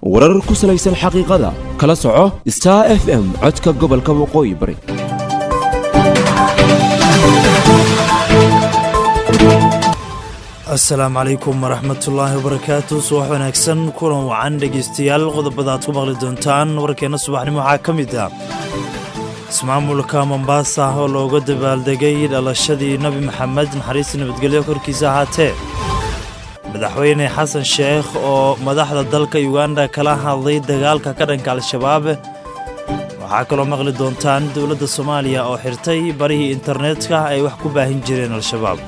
warar ku salaysan xaqiiqada kala soco star f m codka gobolka waqooyi bari asalaamu calaykum waraxmatullaahi wabarakaatu subax wanaagsan kulan wacan dhegaystayaal qodobada aad ku maqli doontaan warkeenna subaxnimo waxaa ka mid ah ismaamulka mombaasa oo looga dabaaldegay dhalashadii nebi maxamed naxariista nabadgelyo korkiisa ahaatee madaxweyne xasan sheekh oo madaxda dalka uganda kala hadlay dagaalka ka dhanka al-shabaab waxaa kaloo maqli doontaan dowladda soomaaliya oo xirtay barihii internetka ay wax ku baahin jireen al-shabaab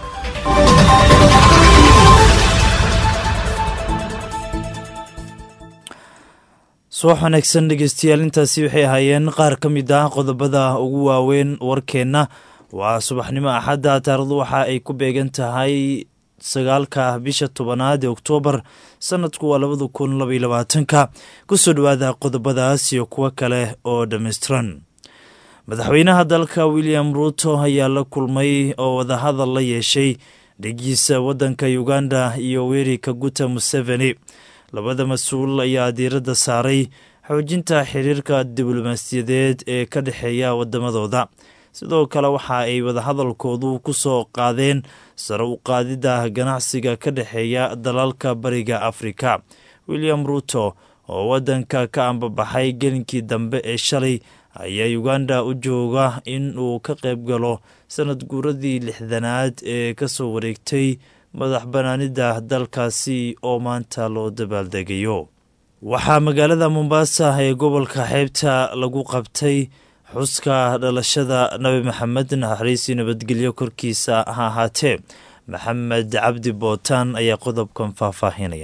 subax wanaagsan dhegeystayaal intaasi waxay ahaayeen qaar ka mid ah qodobada ugu waaweyn warkeenna waa subaxnimo axadda taarikhdu waxa ay ku beegan tahay sagaalka bisha tobanaad ee oktoobar sanadku waa labada kun labaiyo labaatanka kusoo dhowaada qodobadaas iyo kuwo kale oo dhammaystiran madaxweynaha dalka william ruuto ayaa la kulmay oo wadahadal la yeeshay dhegiisa waddanka uganda iyo weri kaguta museveni labada mas-uul ayaa diiradda saaray xoojinta xiriirka diblomaasiyadeed ee ka dhexeeya waddamadooda sidoo kale waxa ay wadahadalkoodu ku soo qaadeen sare u qaadidda ganacsiga ka dhexeeya dalalka bariga afrika william ruuto oo waddanka ka ambabaxay gelinkii dambe ee shalay ayaa uganda u jooga in uu ka qayb galo sanad guuradii lixdanaad ee ka soo wareegtay madax banaanida dalkaasi oo maanta loo dabaaldegayo waxaa magaalada mombaasa ee gobolka xeebta lagu qabtay xuska dhalashada nabi maxamed naxariisii nabadgelyo korkiisa ha ahaatee maxamed cabdi bootaan ayaa qodobkan faahfaahinaya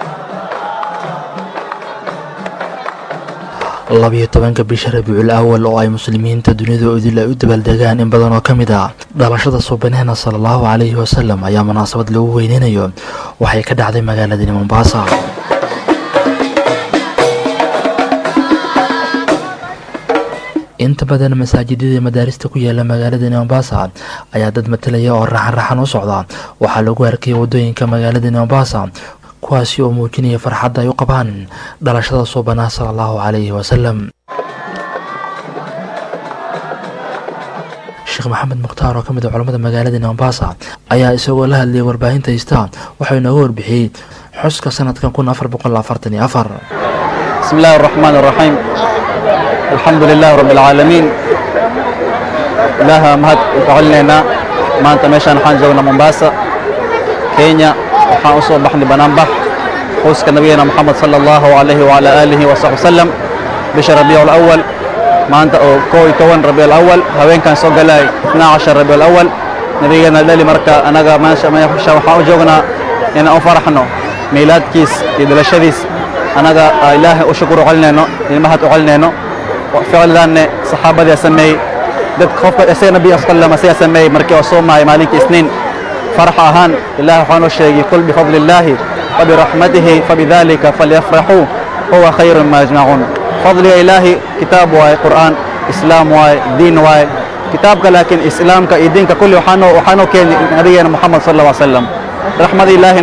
labiyo tobanka bisha rabiicul awal oo ay muslimiinta dunida idil ay u dabaaldegaan in badan oo ka mid ah dhalashada suubaneena sala allahu calayhi wasalam ayaa munaasabad lagu weyneynayo waxay ka dhacday magaaladani mombaasa inta badan masaajidada madaarista ku yaala magaaladani mombaasa ayaa dad matalaya oo raxan raxan u socda waxaa lagu arkayay waddooyinka magaaladani mombaasa kuwaasi oo muujinaya farxadda ay u qabaan dhalashada suubanaa sala allahu calayhi wasalam sheekh maxamed mukhtaar oo ka mid a culammada magaaladani mombaasa ayaa isagoo la hadlayay warbaahinta hista waxau inooga warbixiyey xuska sanadkan kun afar boqol afartan iyo afar bismi illaahi araxmaan araxiim alxamdu lilahi rabbi alcaalamiin ilaaha mahad u celinaynaa maanta meeshaan waxaan joognaa mombaasa kenya waxaan u soo baxnay banaanbax xuska nabigeena moxamed sala allahu calayhi wacala aalihi wasaxbi wasalam bisha rabiicu alawal maanta oo koo iyo toban rabiic alawal haweenkan soo galay itnaa cashar rabiic alawal nabigeena dhali marka anaga meesha waxaan u joognaa inaan u faraxno miilaadkiis iyo dhalashadiis anaga ilaahay u shukuru celinayno ilmahad u celinayno ficildaanne saxaabadaa sameeyey dadka qofka isaga nabiga sallam asagaa sameeyey markii oo soomaayay maalinkii isniin فرح أهان الله وحانو شيء قل بفضل الله وبرحمته فبذلك فليفرحوا هو خير ما يجمعون فضل إلهي كتاب واي قرآن إسلام واي دين واي كتابك لكن إسلامك دينك كل وحانو وحانو كين نبينا محمد صلى الله عليه وسلم رحمة الله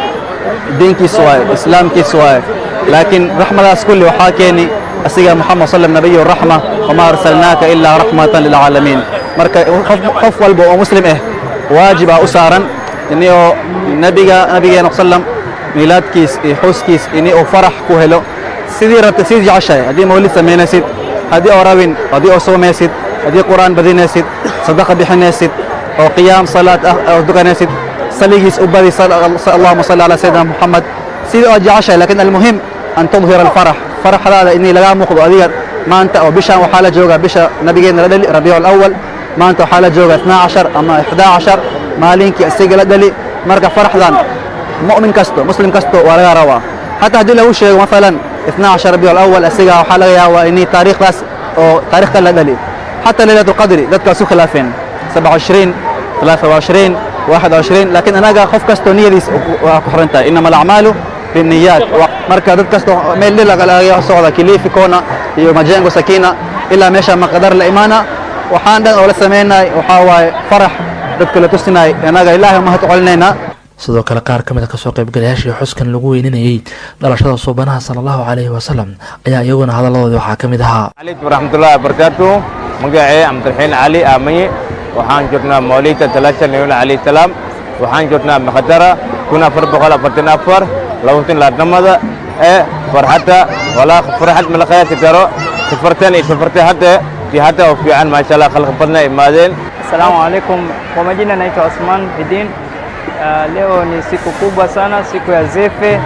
دينك سواي إسلامك سواي لكن رحمة الله كل وحاكيني أسيغا محمد صلى الله عليه وسلم نبي الرحمة وما أرسلناك إلا رحمة للعالمين مركا قف والبو مسلم إيه waajib ah u saaran inuu nabiga nabigeena sallam miilaadkiis iyo xuskiis inuu farax ku helo sidii rabta sidii jeceshahay haddii mawlid samaynaysid haddii oo rabin haddii oo soomaysid haddii qur'aan badinaysid sadaqa bixinaysid oo qiyaam salaad ah oo dukanaysid saligiis u badi allahuma salli calaa sayidina muxamed sidii oo jeceshahay laakiin almuhim an tudhira alfarax faraxdaada inay lagaa muuqdo adiga maanta oo bishaan waxaa la joogaa bisha nabigeena la dhali rabiicu alawal maanta waxaa la jooga itnaa cashar ama ixdaa cashar maalinkii isaga la dhali marka faraxdan mu'min kasto muslim kasto waa laga rabaa xataa haddii lagu sheego maalan itnaa cashar rabiic alawal isaga waxaa laga yaabaa inay taariikhdaas oo taariikhta la dhali xataa leylat alqadri dadka isu khilaafeen sabca cishriin ثلاثة وعشرين واحد وعشرين لكن أنا قف كستو نيديس وكحرنتا إنما الأعمال بالنيات مركا دد كستو ميل للا قال سودا كليفي كونا iyo majengo sakina ilaa meesha maqdar la imaana waxaan dhan oo la sameynay waxaa waaye farax dadka la tusinay annaga ilaahay mahad u celinaynaa sidoo kale qaar ka mid a kasoo qaybgalayaashii xuskan lagu weyninayey dhalashada suubanaha sala allahu caleyhi wasalam ayaa iyaguna hadalladoodii waxaa ka mid ahaa عليكم ورحمة الله وبركاته مقاعي عبد الحين علي آمي وحان جرنا موليد ثلاثة نيون عليه السلام وحان جرنا مخدرة كنا فرب غلا فرتنا أفر لو تن لا نمضى إيه فرحتها ولا فرحت من الخير تجارو سفرتني سفرتي حتى في حتى وفي عن ما شاء الله خلق بدنا إمادين Asalamu alaikum. Kwa majina naitwa Osman Bidin. Uh, leo ni siku kubwa sana, siku ya Zefe,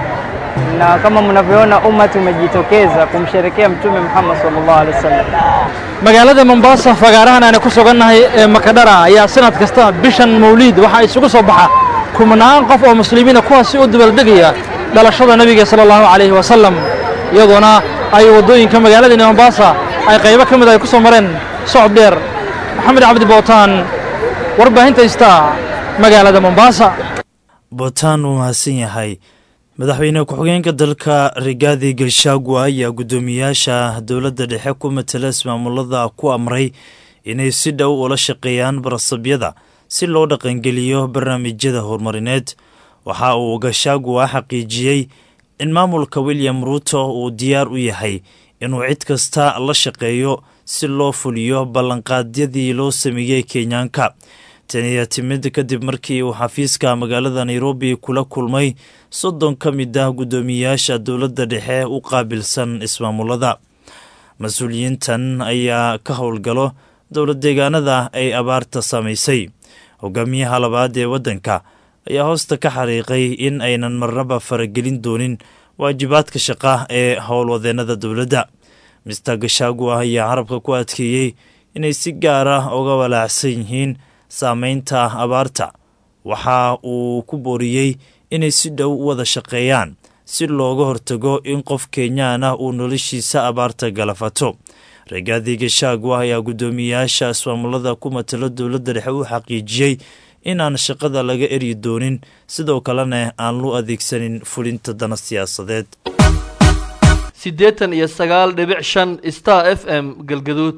na kama mnavyoona umati umejitokeza kumsherekea Mtume Muhammad sallallahu alaihi wasallam. magaalada mombasa fagaarahan aanu ku sugannahay ee makadhara ayaa sanad kasta bishan mawliid waxaa isugu soo baxa kumnaan qof oo muslimiina kuwaasi u dabaaldegaya dhalashada nebiga sala allahu calayhi wasalam iyadoona ay waddooyinka magaaladani mombasa ay qaybo ka mid ay ku soo mareen socod dheer maxamed cabdi bootaan warbaahinta istaa magaalada mombasa bootaan uu mahadsan yahay madaxweyne ku-xigeenka dalka rigaadi gashagwa ayaa guddoomiyaasha dowladda dhexe ku matala ismaamulada ku amray inay si dhow ula shaqeeyaan barasabyada si loo dhaqangeliyo barnaamijyada horumarineed waxa uu gashagwa xaqiijiyey in maamulka william ruuto uu diyaar u yahay inuu cid kasta la shaqeeyo si loo fuliyo ballanqaadyadii loo sameeyey kenyaanka tani ayaa timid kadib markii uu xafiiska magaalada nairobi kula kulmay soddon ka mid ah guddoomiyayaasha dowladda dhexe u qaabilsan ismaamulada mas-uuliyiintan ayaa ka howlgalo dowlad deegaanada ay abaarta saamaysay hogaamiyaha labaad ee waddanka ayaa hoosta ka xariiqay in aynan marnaba faragelin doonin waajibaadka shaqa ee howlwadeennada dowladda mister gashaagu ah ayaa carabka ku adkeeyey inay si gaar ah uga walaacsan yihiin saameynta abaarta waxa uu ku booriyey inay si dhow u wada shaqeeyaan si looga hortago in qof kenyaan ah uu noloshiisa abaarta galafato regaadi gashaagu ah ayaa guddoomiyayaasha ismaamulada ku matalo dowladda dhexe u xaqiijiyey inaan shaqada laga eryi doonin sidoo kalena aan loo adeegsanin fulinta dana siyaasadeed siddeetan iyo sagaal dhibic shan star f m galgaduud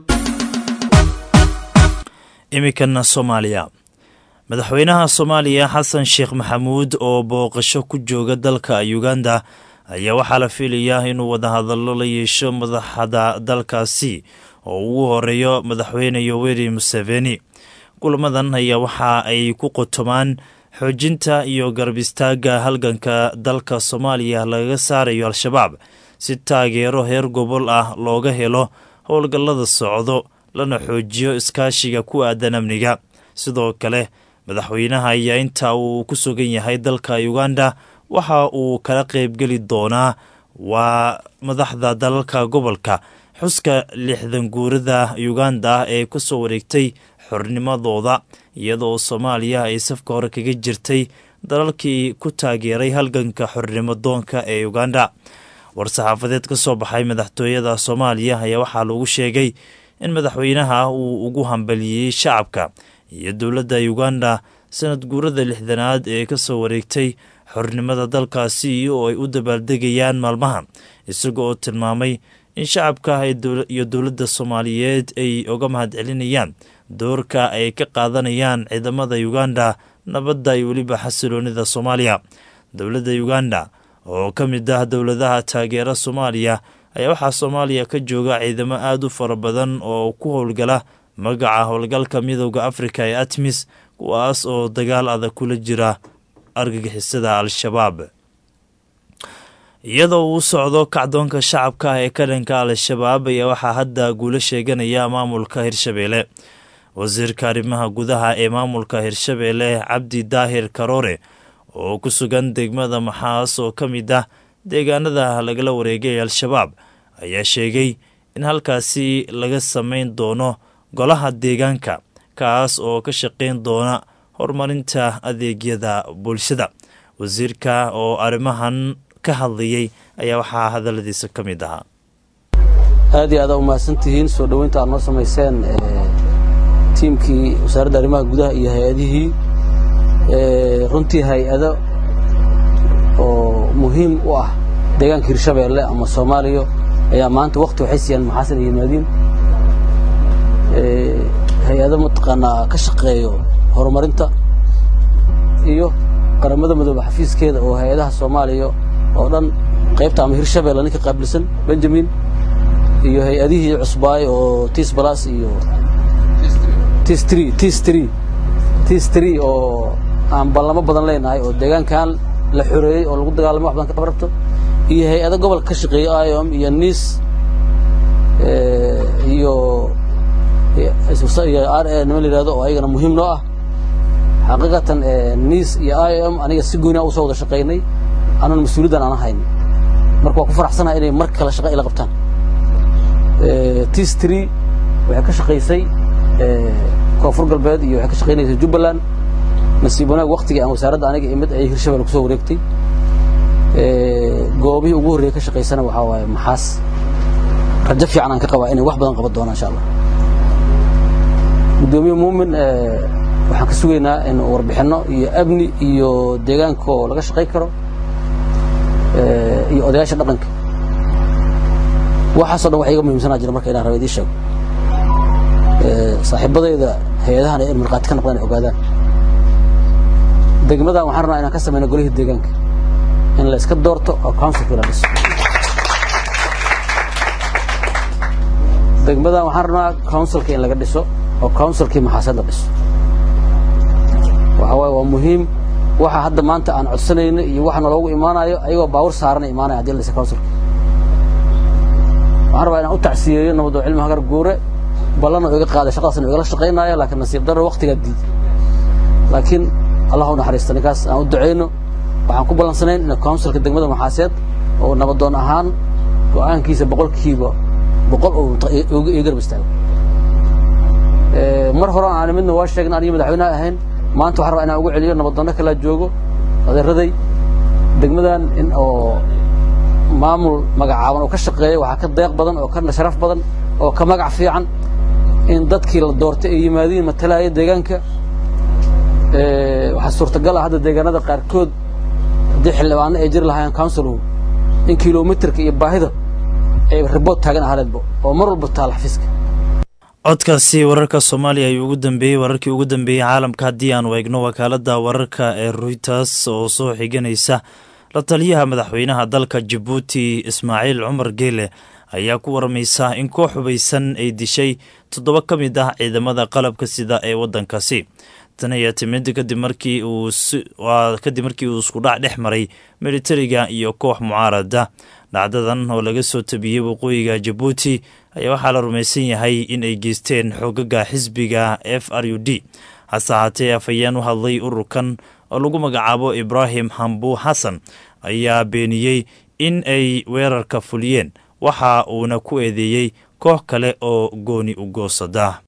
iminkana soomaaliya madaxweynaha soomaaliya xasan sheekh maxamuud oo booqasho ku jooga dalka uganda ayaa waxaa la filayaa inuu wadahadallo la yeesho madaxda dalkaasi oo ugu horeeyo madaxweyne yoweri museveni kulamadan ayaa waxa ay ku qotomaan xoojinta iyo garab istaagga halganka dalka soomaaliya lagaga saarayo al-shabaab si taageero heer gobol ah looga helo howlgallada socdo lana xoojiyo iskaashiga ku aadan amniga sidoo kale madaxweynaha ayaa inta uu ku sugan yahay dalka uganda waxa uu kala qaybgeli doonaa waa madaxda dalalka gobolka xuska lixdan guurada uganda ee ku soo wareegtay xornimadooda iyadoo soomaaliya ay safka hore kaga jirtay dalalkii ku taageeray halganka xornimo doonka ee uganda war-saxaafadeed ka soo baxay madaxtooyada soomaaliya ayaa waxaa lagu sheegay in madaxweynaha uu ugu hambaliyey shacabka iyo dowladda uganda sanad guurada lixdanaad ee ka soo wareegtay xornimada dalkaasi oo ay u dabaaldegayaan maalmaha isaga oo tilmaamay in shacabka iyo dowladda soomaaliyeed ay uga mahadcelinayaan doorka ay ka qaadanayaan ciidamada uganda nabadda iyo weliba xasiloonida soomaaliya dowladda uganda oo ka mid ah dowladaha taageera soomaaliya ayaa waxaa soomaaliya ka jooga ciidamo aada u fara badan oo ku howlgala magaca howlgalka midooda afrika ee atmis kuwaas oo dagaal adag kula jira argagixisada al-shabaab iyadoo uu socdo kacdoonka shacabka ah ee ka dhanka al-shabaab ayaa waxaa hadda guulo sheeganaya maamulka hirshabeelle wasiirka arrimaha gudaha ee maamulka hirshabeelle cabdi daahir karoore oo ku sugan degmada maxaas oo ka mid ah deegaanada lagala wareegay al-shabaab ayaa sheegay in halkaasi laga samayn doono golaha deegaanka kaas oo ka shaqayn doona horumarinta adeegyada bulshada wasiirka oo arrimahan ka hadlayay ayaa waxaa hadalladiisa ka mid ahaa aad iyo aada umahadsan tihiin soo dhoweynta aad noo samayseen tiimkii wasaaradda arrimaha gudaha iyo hay-adihii runtii hay-ado oo muhiim u ah deegaanka hirshabeelle ama soomaaliya ayaa maanta wakti waxay siiyaan maxaasan iyo yimaadiin hay-ado mataqaanaa ka shaqeeyo horumarinta iyo qaramada midoobe xafiiskeeda oo hay-adaha soomaaliya oo dhan qaybta ama hirshabeelle ninka qaabilsan benjamin iyo hay-adihii cusbaay oo tis balas iyo tis three tis three tis three oo aan ballamo badan leenahay oo deegaankan la xoreeyey oo lagu dagaalamay wax badan ka qabarabto iyo hay-ado gobolka ka shaqeeya iom iyo nis iyo iyo r a nima la yihahdo oo ayagana muhiim noo ah xaqiiqatan nis iyo iom aniga si gooni a usoo wada shaqaynay anan mas-uuliyaddan aan hayn marka waa ku faraxsanahay inay mar kale shaqa ila qabtaan tis tree waxay ka shaqaysay koonfur galbeed iyo waxay ka shaqaynaysay jubbaland nasiib wanaag waktigii aan wasaaradda aniga imid ayay hirshabelle kusoo wareegtay goobihii ugu horreeyay ka shaqaysana waxaa waaye maxaas rajo fiican aan ka qabaa inay wax badan qaban doonaan insha allah guddoomiye muumin waxaan ka sugaynaa in warbixinno iyo amni iyo deegaanka oo laga shaqay karo iyo odayaasha dhaqanka waxaasoo dhan wax iga muhiimsanaa jira marka inaan raba idiin sheego saaxiibadayda hay-adahana in markhaati ka noqdaan ay ogaadaan degmadan waxaan rabnaa inaan ka samayno golihii deegaanka in la iska doorto oo councilka la dhiso degmadan waxaan rabnaa councilka in laga dhiso oo councilkii maxaasad la dhiso waxa waaye waa muhiim waxa hadda maanta aan codsanayno iyo waxa naloogu imaanayo ayagoo baawur saarana imaanaya hadii la dhisa councilka waxaan rabaa inaan u tacsiyeeyo nabadoo cilmi hagar guure ballan oo iga qaaday shaqadaasna igala shaqaynaayo laakiin nasiib darro waktigaa diiday laakiin allah u naxariista ninkaas aan u ducayno waxaan ku ballansanayn in councilka degmada maxaaseed oo nabadoon ahaan go'aankiisa boqolkiiba boqol uu iga garab istaago mar hore aan midna waa sheegna aniga madaxweynaha ahayn maanta waxaan rabaa inaan ugu celiyo nabadoonno kalaa joogo adeeraday degmadan in oo maamul magacaaban oo ka shaqeeya waxaa ka deeq badan oo ka sharaf badan oo ka magac fiican in dadkii la doortay ay yimaadiin matalaya deegaanka waxaa suurtagal ah hadda deegaanada qaarkood haddii xildhibaano ay jiri lahaayeen councilhu in kilomitirka iyo baahida ay ribood taagan ahaleedba oo mar walba taala xafiiska codkaasi wararka soomaaliya ayuu ugu dambeeyey wararkii ugu dambeeyey caalamka haddii aanu eegno wakaaladda wararka ee reuters oo soo xiganaysa la taliyaha madaxweynaha dalka jabuuti ismaaciil cumar geele ayaa ku waramaysa in koox hubaysan ay dishay toddoba ka mid ah ciidamada qalabka sida ee waddankaasi tan ayaa timid kadib markii uu kadib markii uu iskudhac dhex maray militariga iyo koox mucaarada dhacdadan oo laga soo tabiyey waqooyiga jabuuti ayaa waxaa la rumaysan yahay in ay geysteen xoogaga xisbiga f r u d hase ahaatee afhayeen u hadlay ururkan oo lagu magacaabo ibraahim hambu xasan ayaa beeniyey in ay weerarka fuliyeen waxa uuna ku eedeeyey koox kale oo gooni u goosada